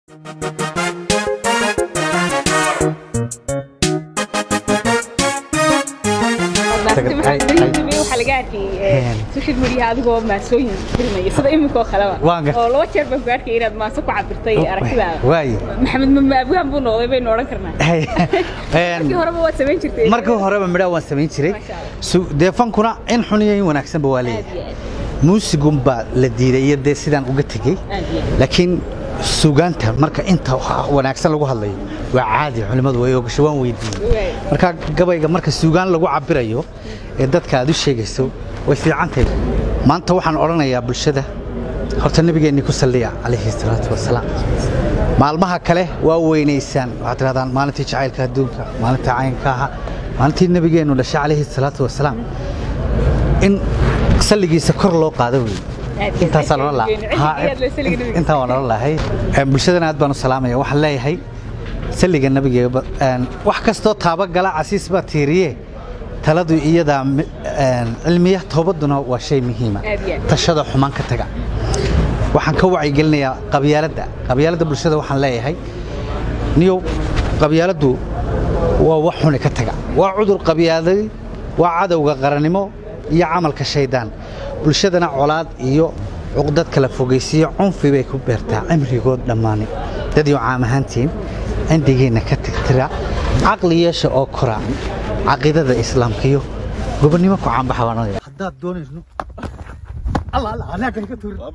waxaa laga arkay social media adigoo maasooyin filmaya sida iminka oo kaleba Waan gartay. oo laba jeer baan ku arkay inaad maaso ku cabirtay aragtidaada waay maxamed mama abgaan buu noqday baynu odhan karnaa markii horeba waad samayn jirtay markii horeba midhaa waan samayn jiray Masha Allah. Su- dee fankuna in xun iyo in wanaagsanba waa aad leeyahay iyo aad muusigun baa la diiday iyo dee sidaan uga tegey aad iyo aad laakiin suugaanta marka inta waxa wanaagsan lagu hadlayo waa caadi culimmadu way ogasho waan weydiiyey Waay. marka gabayga marka suugaan lagu cabirayo ee dadka aad u sheegayso way fiican tahay maanta waxaan odhanayaa bulshada horta nabigeenni ku salliya calayhi salaatu wasalaam maalmaha kale waa weynaysaan waxaad tidhahdaan maalintii jacaylka adduunka maalintii caynka aha maalintii nabigeennu dhashay calayhi salaatu wasalaam in salligiisa kor loo qaado wey Aad iyo intaasaa aad loola iyo aad loo salliga nabiga. intaan waan oran lahay bulshadana aad baan u salaamaya waxaan leeyahay salliga nabigeeba wax kastoo taabagala casiis baa tiiriye taladu iyadaa mi- een, cilmiya toobaduna waa shay muhiima Aad iyo aad. tashada xumaan ka taga waxaan ka wacyigelinayaa qabyaaladda qabyaaladda bulshada waxaan leeyahay niyow qabyaaladdu waa wax xuni ka taga waa cudur qabyaaday waa cadowga qarannimo iyo camalka shaydaan bulshadana colaad iyo cuqdad kala fogaysiiyo cunfi bay ku beertaa cimrigood dhammaani dadyo caam ahaantiin cindigeenna ka tirtira caqli yeesha oo kora caqiidada islaamka iyo gobonnimo ku caanbaxa baan odhanaya. haddaad doonayso Allah Allah anaa kan ka tuuri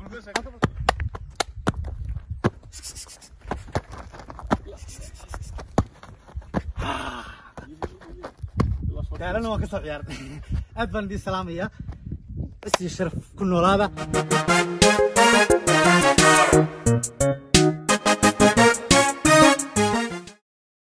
gaalana waan ka soo ciyaartay aad baan idiin salaamayaa is iyo sharaf ku noolaada